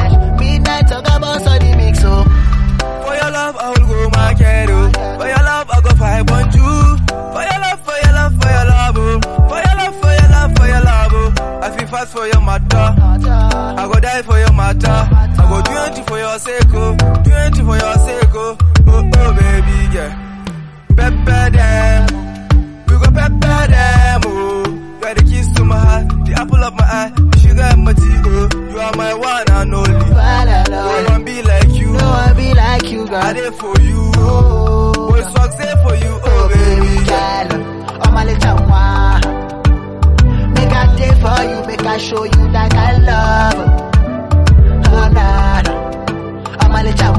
cash. Midnight talk about on the mix, oh. For your love, I will go market, oh. For your love, I go five on you. For your love, for your love, for your love, oh. For your love, for your love, for your love, oh. I feel fast for your matter. I go die for your matter. I go do anything for your sake, oh. Do anything for your sake, oh. Oh, oh, baby, yeah. Pepper them. We go pepper them, oh. You are the keys to my heart, the apple of my eye, the sugar in my tea, oh. You are my one and only. No one be like you. No one be like you, I girl. there for you. Oh, Boy, swag say for you, oh oh baby baby. girl, oh my little one. Make a day for you, make I show you that I love. Oh nah, nah. oh my little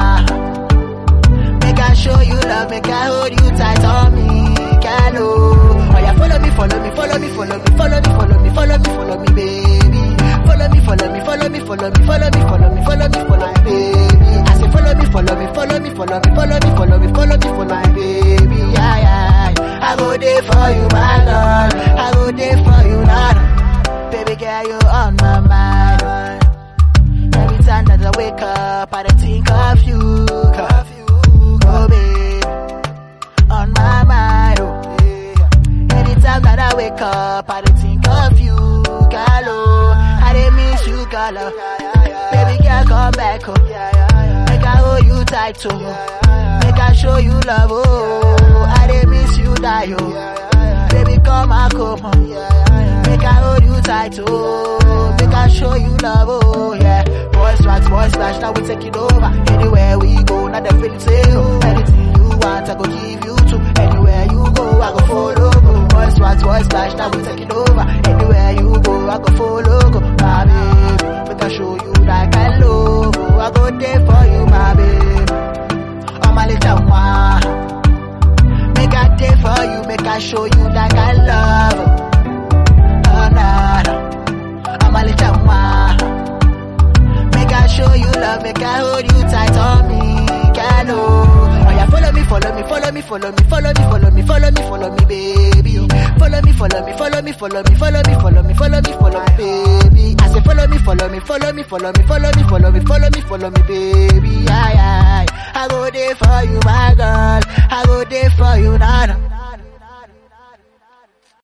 one. Make I show you love, make I hold you tight on me, girl. Oh, oh yeah, follow me, follow me, follow me, follow me, follow me, follow me, follow me, follow me, baby. Follow me, follow me, follow me, follow me, follow me, follow me, follow me, follow me, baby. I say follow me, follow me, follow me, follow me, follow me, follow me, follow me, follow me, baby. Yeah, yeah. I go there for you, my lord. I go there for you, Lord. Baby girl, you on my mind. Every time that I wake up, I don't think of you, of you, oh baby, on my mind. Oh, yeah. Anytime that I wake up, I don't think of you, girl. Oh, I didn't miss you, girl. Oh. Baby girl, come back home. Make I hold you tight, oh. Make I show you love, oh. I didn't miss you, die, oh. Baby, come back home, oh. Make I hold you tight, oh. Make I show you love, oh, yeah. Boy swags, boy splash, now we taking over. Anywhere we go, now the feeling say, oh. Anything you want, I go give you to. Anywhere you go, I go follow, go. Boy swags, boy splash, now we taking over. Anywhere you go, I go follow, go. My baby, make I show you that I love, oh. I go there for you, my baby. Oh, my little one. Make I day for you, make I show you that I love. Oh, nah, nah. I'm a little one. Make I show you love, make I hold you tight on me, girl. Oh, oh yeah, follow me, follow me, follow me, follow me, follow me, follow me, follow me, follow me, baby. Follow me, follow me, follow me, follow me, follow me, follow me, follow me, follow me, baby. I say follow me, follow me, follow me, follow me, follow me, follow me, follow me, follow me, baby. Aye, aye. I go there for you, my girl. I go there for you, nana.